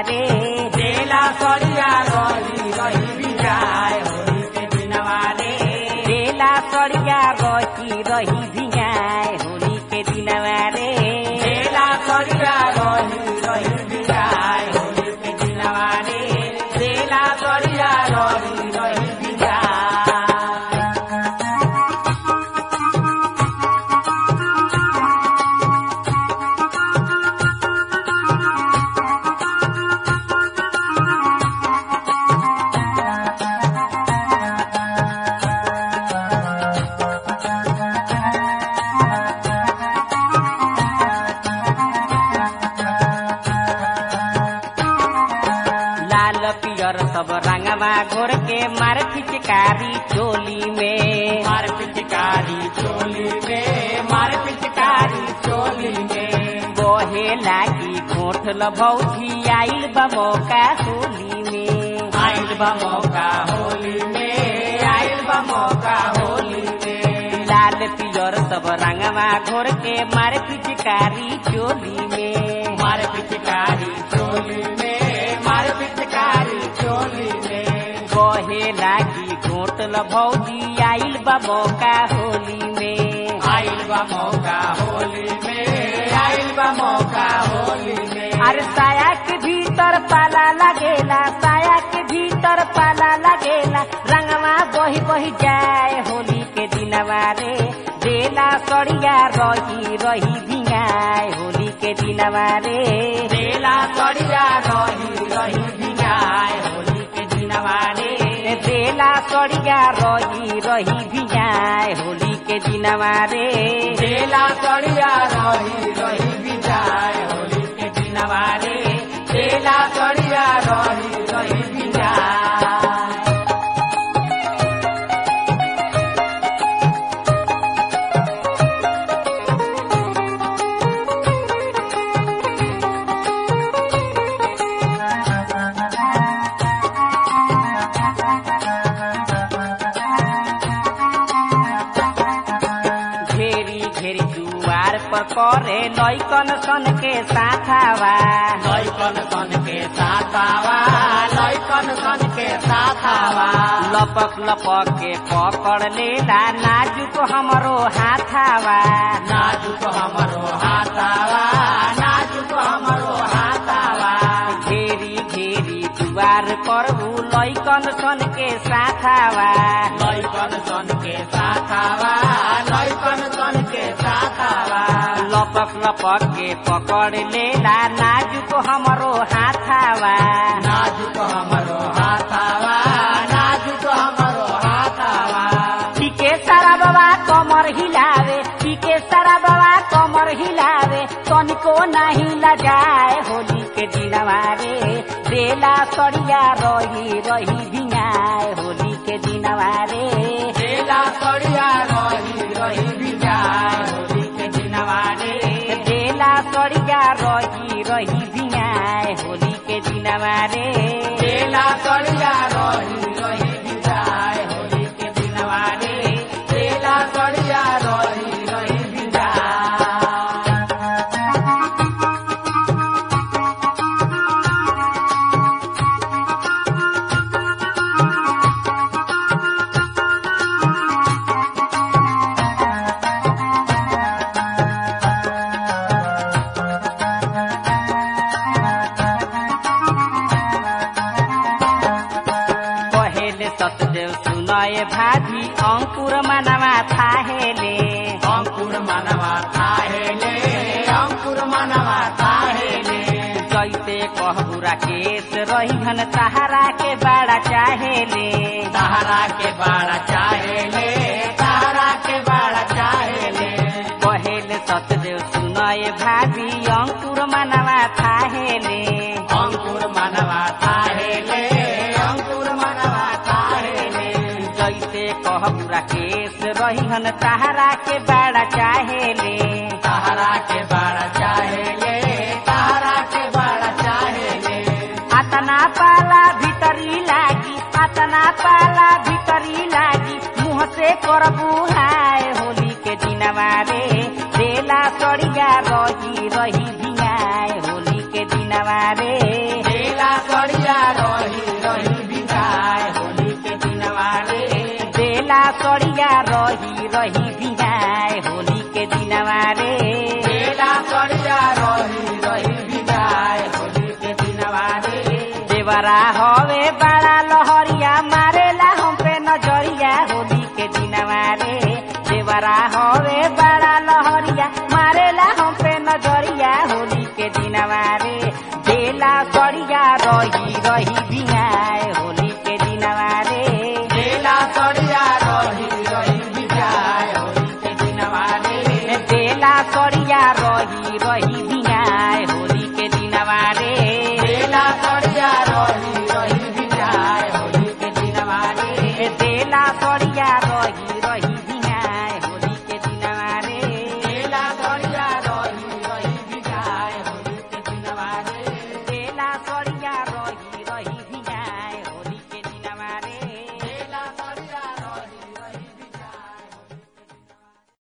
रे देला सरिया रही रही बिजाय होली के दिनवा रे बेला सड़िया रही रही भिंगाए होली के दिनवा रे देला सरिया रही रही बिजाय होली के दिनवा रे देला सरिया रही रही बिजाय लाल पियर सब रंगवा घोर के मार फिचकारी चोली में मार पिचकारी चोली में मार पिचकारी चोली में बहे लागी घोठ भौजी आइल बा मौका होली में आइल बा मौका होली में आइल बा मौका होली में लाल पियर सब रंगवा घोर के मार पिचकारी चोली में मार पिचकारी चोली में मार पिचकारी चोली में बहे लागी घोट भौजी आइल बा मौका होली में आइल बा मौका होली में आइल बा मौका होली में अरे साया के भीतर पाला लगेला साया के भीतर पाला लगेला रंगवा बही बही जाए होली के दिनवा रे बेला सड़िया रही रही भिंगाए होली के दिनवा रे बेला सड़िया रही रही बिगाए होली के दिनवा रे बेला सड़िया रही रही भिंगाए होली के दिनवा रे बेला सड़िया रही रही बिजाय होली के दिनवा रे बेला सड़िया रही रही बिजाय घेरी घेरी जुआर पर करे लैकन सन के साथावा लैकन सन के साथावा लैकन सन के साथावा लपक लपक के पकड़ लेला नाजुक हमरो हाथावा नाजुक हमरो हाथावा नाजुक हमरो हाथावा घेरी घेरी जुआर पर उ लैकन सन के साथावा लैकन सन के साथावा लैकन सन के साथावा लपक लपक के पकड़ लेला नाजुक हमरो हाथावा नाजुक हमरो हाथावा नाजुक हमरो हाथावा पीके सारा बाबा कमर हिलावे पीके सारा बाबा कमर हिलावे तनिको नाही लजाए होली के दिनवा रे बेला सड़िया रही रही भिंगाए होली के दिनवा रे बेला सड़िया रही रही बिजाय होली के दिनवा रे बेला सड़िया रही रही भिंगाए होली के दिनवा रे बेला सड़िया रही रही बिजाय होली के दिनवा रे बेला सड़िया रही रही बिजाय कहेले सतदेव सुनय भाभी अंकुर मनवा थाहेले अंकुर मनवा थाहेले अंकुर मनवा थाहेले जैसे कहबुरा केस रहीहन तहरा के बड़ा चाहेले सहारा के बाड़ा चाहेले सहारा के बाड़ा चाहेले कहेले सतदेव सुनय भाभी अंकुर मनवा थाहेले अंकुर मनवा थाहेले अंकुर मनवा थाहेले जैसे कहबुरा केस रहीहन तहरा के बड़ा चाहेले सहारा के बाड़ा चाहेले सहारा के बाड़ा चाहेले अतना पाला भीतरी लागी अतना पाला भीतरी लागी मुँह से करबू हाय होली के दिनवा रे बेला सड़िया रही रही भिंगाए होली के दिनवा रे बेला देवरा हवे बड़ा लहरिया मारेला हम पे नजरिया होली के दिनवा रे देवरा हवे बड़ा लहरिया मारेला हम पे नजरिया होली के दिनवा रे बेला सड़िया रही रही